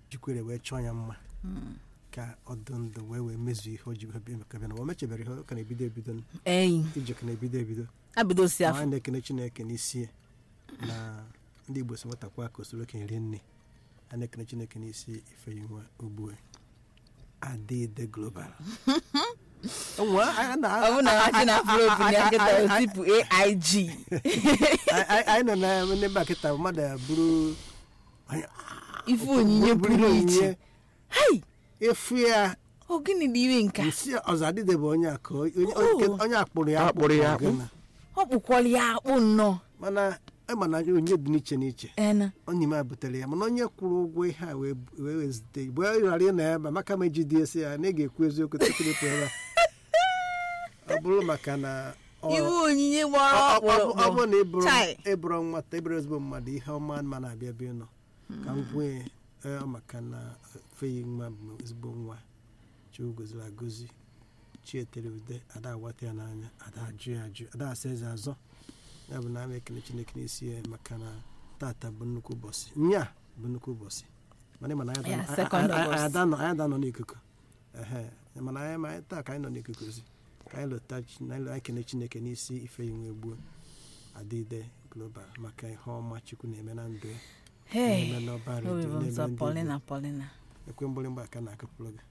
jikwere wee chọọ ya mma ka ọ dị ndụ wee wee mezuo ihe o ji wee bịa maka bịa na o mechebere ihe ọ ka na-ebido ebido eyi ije ka na-ebido ebido abidosi Ma afọ anyị na-ekene chineke n'isi ya na ndị igbo si nwetakwa ka osoro okenye rie nne a na-ekene chineke n'isi ife ya nwa ugbu a adịde global Onwe- a- a- a- ọ bụ na ha chi na afro bụ ya nkịta otipu aig anyị anyị nọ na n'ebe a kịta mmadụ ya bụrụ ife onyinye bụrụ ihe pụrụ iche onyinye hei efu ya ọ gịnị dị ime nka nsị ọzọ adịde bụ onye akụ onye- Oh. onye akpụrụ ya Akpụrụ ya akpụ akpụ. ọ kpụkwara ya akpụ nnọọ mana ịma na onye dị n'iche n'iche ena onye ime a butere ya mana onye kwụrụ ụgwọ ihe a wee wee wezite igbe ọ ghara ị na ebe a, maka ma eji dị esi ya na ị ga-ekwu eziokwu tupu ịpụ ebe a ọ bụrụ maka na ọ- iwe onyinye ọ- gbara ọ- ọ bụ- ọ ọkpụrụkpụ bụrụ na ịbụrụ Chai. ịbụrụ nwata ịbụrụ ezigbo mmadụ ihe ọma ma na-abịa bịa nọ ka m gwee ee, maka na feyi nwa bụ ezigbo nwa chukwu goziri agozi chietere ude ada awata ya n'anya ada ajụ ya ajụ ada asa eze azọ ya bụ na ama ekele chineke n'isi ya maka na tata bụ nnukwu ụbọchị nya bụ nnukwu ụbọchị mana ịma na anyị Ya, ada- second anyị- anyị- August. anyị ada nọ- anyị ada nọ n'ikuku ehe mana anyị ma taa ka anyị nọ n'ikuku ozi ka anyị lụta chi- na anyị kene chineke n'isi ife inwe gbuo adịde global maka ihe ọma chukwu na-eme na ndụ ya hei na-eme n'ọba obi redio bụ na-eme nsọ ndị polina Igbo. polina ekwe mgbịrịgba aka na-akụpụrụ gị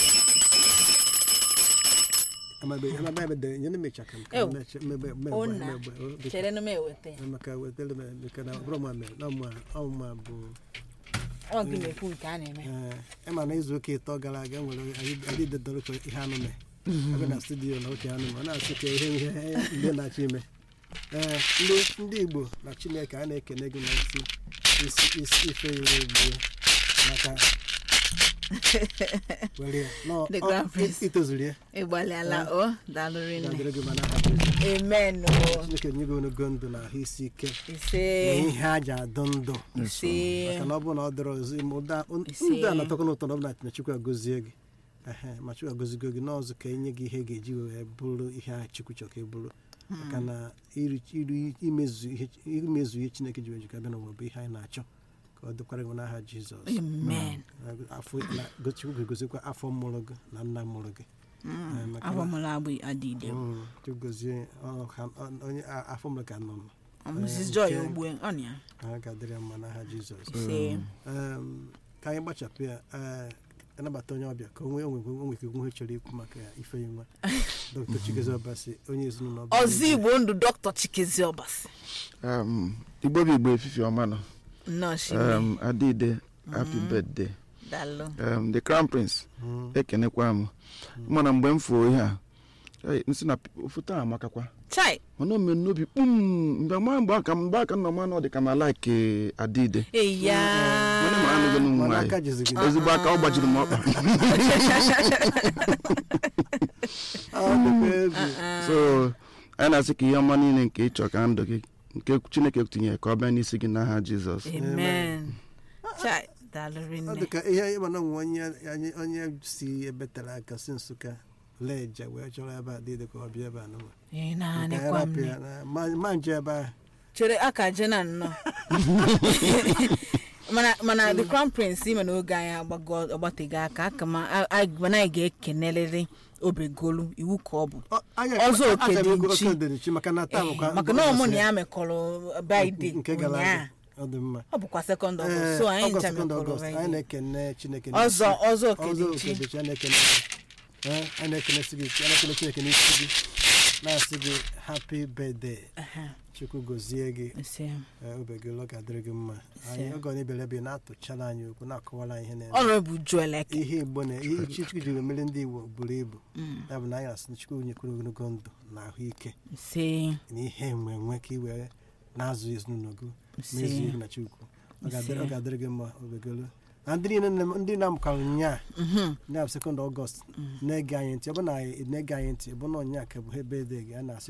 amabe amabe ebe dere nyere mecha ka m ka Ew. m meche- mebe- mebe- Ona. mebe- o- biko. chere na m eweta ya maka wetara m maka na ọbụrụ ma mere na ọmụma ọmụma bụ ọ gị na-ekwu nke a na-eme ee ịma na izu ụka ịtọ gara aga nwere adịde dọrọ ka ihe anụ mee abịa na studio na oche anụ ma ọ na-asị ka ihe ihe ndị na-achọ ime ee ndị ndị igbo na chineke a na-ekene gị na isi isi isi ife iwe gbuo maka were ya nọ The ọ- Grand Prince. itozuru ya ịgbalịala o daalụrị nne ga-adịrị gị mana aha Jizọs. amen o chineke nye gị onogo ndụ na ahụ isi ike na ise ihe aja adụ ndụ ise maka na ọ bụrụ na ọ dịrọ ọzọ ime ụda Ise. ndụ a na-atọkọ n'ụtọ na ọ bụ na na Chukwu agọzie gị ehe ma Chukwu agọzigo gị n'ọzọ ka enye gị ihe ga-eji wee bụrụ ihe a Chukwu chọrọ ka ị bụrụ maka na iri iri- imezu ihe imezu ihe Chineke ji wee jikọ abịa n'ụwa bụ ihe anyị na-achọ ka ọ dịkwara gị n'aha Jizọs amen afọ na Chukwu ga-egozikwa afọ mụrụ gị na nna mụrụ gị Eh, maka na- afọ mụrụ agbụ adịde Mm, Chukwu gozie ọ- ha- ọ- onye a- afọ mụrụ ka nọ mrs joy ogbu ọ na ya ha ga-adịrị ya mma n'aha Jizọs ise Em, ka anyị gbachapụ ya ee, anabata onye ọbịa ka onwe onwe onwe ike nwe chọrọ ikwu maka ya ife ya nwa dr chigeze ọbasi onye ezinụlọ ọbịa ọzọ igbo ndụ dọkịta chikezi ọbasi Um, igbo bụ igbo efifi ọma nọ nnọọ shime um, adịde happy birthday daalụ um, the crown prince Mm. ekenekwa m mana mgbe m fụrụ ihe a ei, nsị na foto a amakakwa chai mana o mere n'obi kpum mgbe ma mgbe aka mgbe aka nọ mana ọ dị ka ma like adịde eya mana ma anụghị n'ụmụ mana nwaanyị aka jizi gị ezigbo aka ọ gbajiri m ọkpa Ọ dịkwa egwu. so anyị na-asị ka ihe ọma niile nke ịchọ ka ndụ gị nke chineke tinyere ka ọ bịa n'isi gị n'aha jizọs amen chai daalụ ọ rinne dị ka ihe ịma na onwe onye anyị- onye si ebe tere aka si nsụka lee nje wee chọrọ ebe a dị dị ka ọ bịa ebe a n'ụwa ị Ka anyị na-anịkwa rapụ mme ya na- ma- ma nje ebe ahụ chere aka je na nnọọ mana mana the crown prince ime na oge anyị agbago ọgbatego aka aka ma a- a- mana anyị ga-ekenelịrị obegolu iwu ka ọ bụ Ọ- anyị- Ọzọ a- oke a- dị oke nchi. dị nchi maka na taa bụkwa maka na ọmụ na ya mekọrọ baide nke gara ụnyaa aga ọ dị mma ọ bụkwa sekọnd ọgọst Ee, so anyị Ọgọst, ncha sekọnd mekọrọ Ọgọst, anyị baide na-ekene chineke ọzọ n'isi. ọzọ ọzọ okedechi okedechi a na-ekene Ee, a na-ekene si gị a na-ekene chineke n'isi gị na-asị gị happy birthday chukwu gozie gị ise ee, obe gị ụlọ ga-adịrị gị mma anyị Ise. oge ọ na-ebere ebe na-atụchala anyị okwu na-akọwara anyị ihe na-eme ọnọbụ juelek ihe igbo na ihe chi chukwu jiri emere ndị igbo buru ibu ya bụ na anyị asị na chukwu nyekwuru ogologo ndụ na ahụike ise na ihe enwe enwe ka i were na-azụ ezinụlọ gị Ise. mezuo ihe na chukwu ọ ga-adịrị Ise. ọ ga-adịrị gị mma obegolo na ndị niile na- ndị na-amụkara nyaa ya bụ sekọnd ọgọst na-ege anyị ntị ọ bụ na ị na-ege anyị ntị ọ bụ na ọnya ka bụ ebe dị gị a na-asị